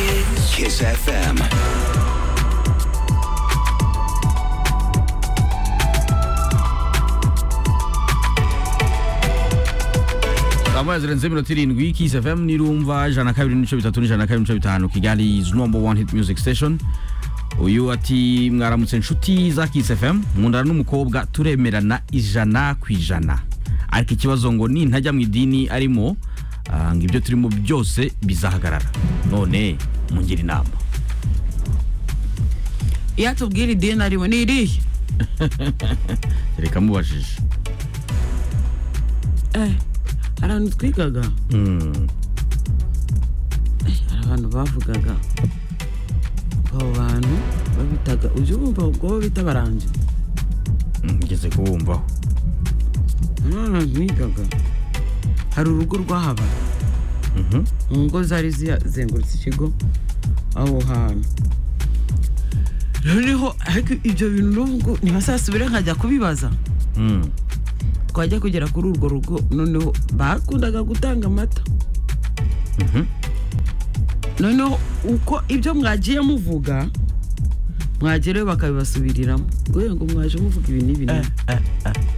Kiss. Kiss FM. saa moya zirenze iminota irindwi kisi fm nirumva ijana na kabiri n'ibice bitatu n'ijana na kabiri n'ibice bitanu kigali is number one hit music station uyu ati mwaramutse inshuti za kisi fm nkundana n'umukobwa turemerana ijana ku ijana ariko ikibazo ngo nintajya mu idini arimo ah, ngo ibyo turimo byose bizahagarara none mungira inama iyo atubwira idini arimo ni irihe reka mubajije Eh, hari ahantu twigaga Mm. hari abantu bavugaga abo bantu babitaga ujya wumva ubwo bo bita baranje ngeze kubumvaho none ahantu nigaga hari urugo rwahaba Mhm. mu ngo zari zizengurutse ikigo aho hantu noneho ariko ibyo bintu n'ubwo ntibazasubire nkajya kubibaza Mm. twajya kugera kuri urwo rugo noneho bakundaga gutanga amata Mhm. noneho uko ibyo mwagiye muvuga mwagerayo bakabibasubiriramo ngo yewe ngo mwaje muvuga ibi n'ibi n'ibi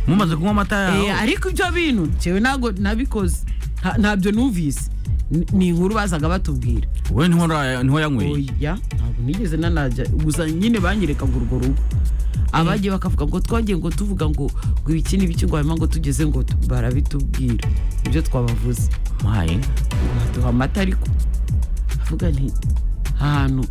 mumaze kunywa amata Eh, yawe ariko ibyo bintu ngewe ntabwo nabikoze nta- ntabyo numvise Ni- ni inkuru bazaga batubwira wowe ntiho nra- ntiho yanyweye oya ntabwo nigeze nanajya gusa nyine banyereka ngo urwo rugo abagiye bakavuga ngo twagiye ngo tuvuga ngo ngo ibiki n'ibiki ngo hanyuma ngo tugeze ngo tu- barabitubwira ibyo twabavuze maye baduha amata ariko avuga nti ahantu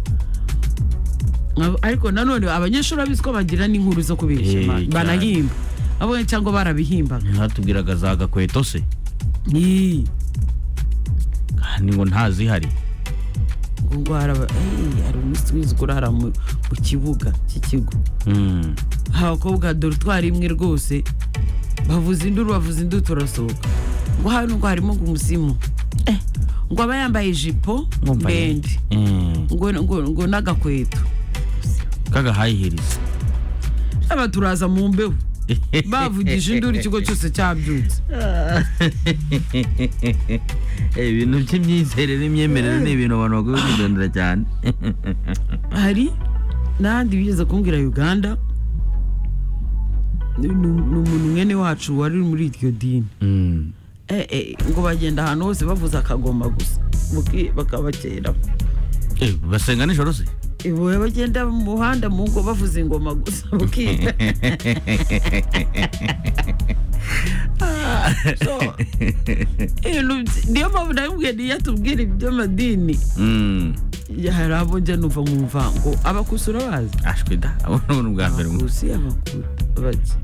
Nkaba- ariko nanone abanyeshuri babizi ko bagira n'inkuru zo kubeshya Eh, ma- cyane. banahimba abonye cyangwa barabihimbaga ntatubwiraga za gakweto se Ii, kandi ngo ntazihari ngo ngo haraba- eh, hari umunsi w'izikura hara mu mu kibuga cy'ikigo Mm. abakobwa dorutwari imwe rwose bavuza induru bavuza induru turasohoka ngo hano ngo harimo ngo umuzimu Eh, ngo aba yambaye ijipo Mwumva ye? ndende Mm. ngo ngo- ngo n'agakweto kagahayihiriza aba turaza mu mbeho bavugije induru ikigo cyose cyabyutse Eh, ibintu by'imyizerere n'imyemerere ni ibintu abantu bagomba kwitondera cyane hari n'ahandi bigeze kumbwira uganda ni ni- ni umuntu mwene wacu wari muri iryo dini Mm. Eh, eh, ngo bagenda ahantu hose bavuza akagoma gusa buki- bakabakera Eh, basenga nijoro se ibuye bagenda mu muhanda mu ngo bavuza ingoma gusa bukira So, ibintu by- niyo mpamvu nabibwiye niyo atubwira iby'amadini Mm. hari abo njya numva nkumva ngo abakusura bazi ashwe da abona ubwa mbere mu- abakusi abakuru bake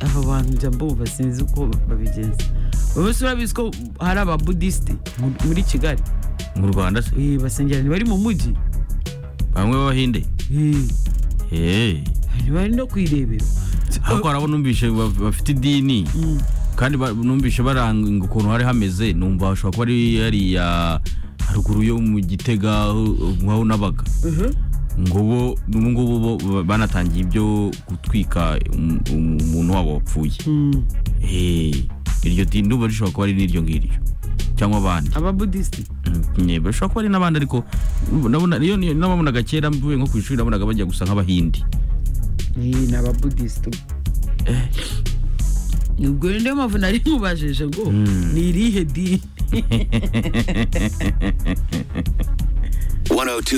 aba bantu njya mbumva sinzi uko babigenza bose urabizi ko hari ababudisite mu- muri kigali mu rwanda se Eh, basengera ntibari mu mujyi bamwe b'abahinde Eh, Eh. ntibari no kwirebera ariko harabo numvishe ba- bafite idini Mm. kandi ba- numvishe baranga ukuntu hari hameze numva hashobora kuba ari hariya haruguru yo mu gitega aho- aho nabaga Mhm. ngo bo ubu ngubu bo ba- banatangiye ibyo gutwika um- um- umuntu wabo wapfuye Mm. Eh, iryo dini ndumva rishobora kuba ari n'iryo ngiryo cyangwa abandi ababudisite Mm, bashobora kuba ari n'abandi ariko nabona iyo niyo nababonaga kera mvuye nko ku ishuri nabonaga bajya gusa nk'abahindi Eh, ni ababudisite ubwo rero niyo mpamvu nari nkubajije ngo Mm. ni irihe dini 102